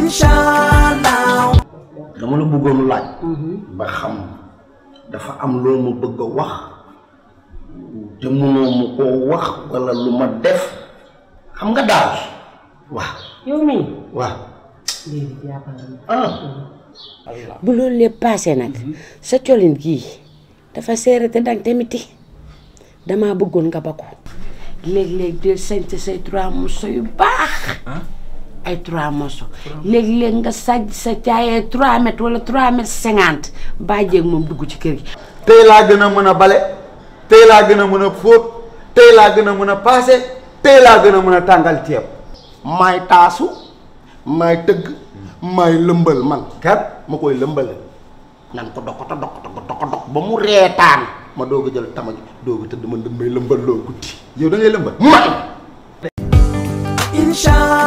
inshallah dama la bëggoon laaj ba xam dafa am loo ma bëgg a wax te mënoo ma koo wax wala lu ma def xam nga daal waaw yow mii waaw léegi jàppal ah bu loolu lépp paase nag sa colin gii dafa seere te dang tamiti damaa bëggoon nga ba ko léeg-léeg del sañte say trois morceaux yu baax ay trois morceaux léeg-léeg nga sàjj sa caayee trois mètres wala trois mètres cinquante bàjjeeg moom dugg ci kër gi tey laa gën a mën a bale tey laa gën a mën a fóot tey laa gën a mën a paase tey laa gën a mën a tàngal ceeb maay taasu maay tëgg maay lëmbal man kat ma koy lëmbale nan ko doko dok dok dok dok ba mu reetaan ma doog a jël tama ji doog a tëdd man damay lëmbal loo guddi yow da ngay lëmbal man inshallah